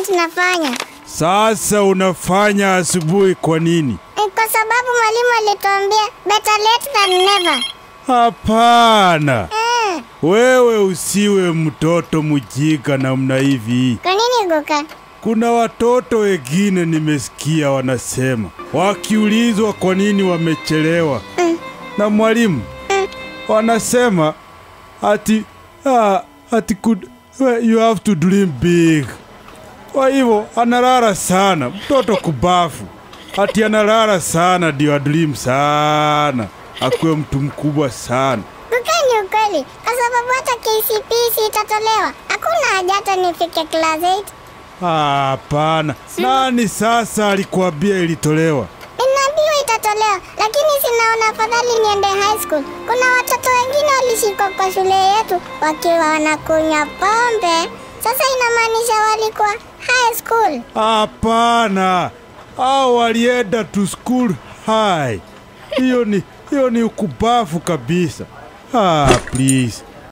assignment nafanya. Sasa unafanya asubuhi kwa nini? Eh, Kwa sababu mwalimu alituambia better late than never. Hapana, Eh, wewe usiwe mtoto mjinga namna hivi. kwa nini Guka? Kuna watoto wengine nimesikia wanasema wakiulizwa kwa nini wamechelewa Mm. na mwalimu wanasema ati ah, ati could, you have to dream big. Kwa hivyo analala sana, mtoto kubafu ati analala sana ndio adream sana, akuwe mtu mkubwa sana. Guka ni ukweli, kwa sababu hata KCPE itatolewa. Hakuna haja hata nifike class 8. Hapana, nani sasa alikuambia ilitolewa? Ninaambiwa itatolewa, lakini sinaona afadhali niende high school. Kuna watoto wengine walishikwa kwa shule yetu wakiwa wanakunywa pombe. Sasa inamaanisha walikuwa high school. Hapana, hao walienda to school high. Hiyo ni hiyo ni ukubafu kabisa. Ah, please.